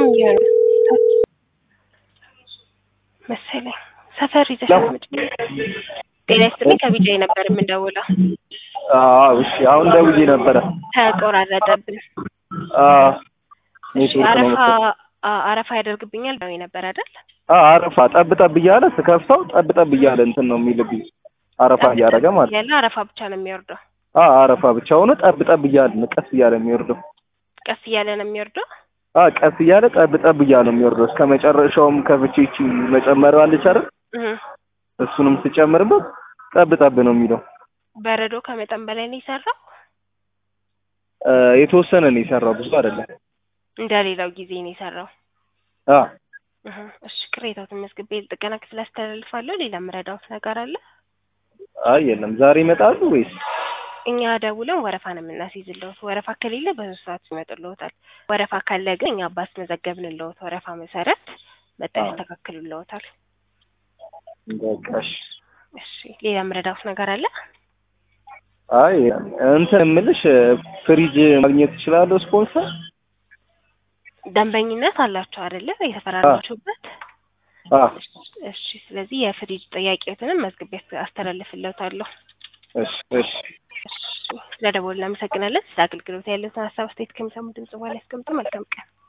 እየሆነ መሰለኝ ሰፈር ይዘሽ አስመጪ። ጤና ይስጥልኝ ከቢጃይ ነበር የምንደውለው። አዎ እሺ፣ አሁን ደውዬ ነበረ። ተቆራረጠብን። አዎ እሺ ኔትወርክ ነው አረፋ መሰለኝ። አ- አረፋ ያደርግብኛል ብለው ነበር አይደል? አዎ አረፋ ጠብ ጠብ እያለ ስከፍተው ጠብ ጠብ እያለ እንትን ነው የሚልብኝ። አረፋ እያደረገ ማለት ነው። ያለ አረፋ ብቻ ነው የሚወርደው። አዎ አረፋ ብቻ ሆኖ ጠብ ጠብ እያለ ነው ቀስ እያለ የሚወርደው። ቀስ እያለ ነው የሚወርደው። አዎ ቀስ እያለ ጠብ ጠብ እያለ ነው የሚወርደው። እስከ መጨረሻውም ከፍቼ ይቺ መጨመሪያዋ አለች አይደል? እህ እሱንም ስጨምርበት ጠብ ጠብ ነው የሚለው። በረዶ ከመጠን በላይ ነው የሰራው። እ የተወሰነ ነው የሰራው፣ ብዙ አይደለም። እንደ ሌላው ጊዜ ነው የሰራው። አዎ እህ እሺ ቅሬታዎትን መዝግቤ ጥገና ክፍል አስተላልፋለሁ። ሌላ ምረዳውት ነገር አለ? አይ የለም። ዛሬ ይመጣሉ ወይስ? እኛ ደውለን ወረፋ ነው የምናስይዝልዎት። ወረፋ ከሌለ በሶስት ሰዓት ይመጡልዎታል። ወረፋ ካለ ግን እኛ ባስመዘገብንልዎት ወረፋ መሰረት መጠን አዎ። ያስተካክሉልዎታል። በቃ እሺ። እሺ ሌላ ምረዳውት ነገር አለ? አይ እንትን የምልሽ ፍሪጅ ማግኘት እችላለሁ ስፖንሰር? ደንበኝነት አላቸው አይደለ? የተፈራረማችሁበት። አዎ እሺ ስለዚህ የፍሪጅ ጥያቄዎትንም መዝግቤ አስተላልፍልዎታለሁ። እሺ እሺ እሺ ስለደወሉ እናመሰግናለን። ስለ አገልግሎት ያለውን ሀሳብ አስተያየት ከሚሰሙ ድምጽ በኋላ ያስቀምጡ። መልካም ቀን።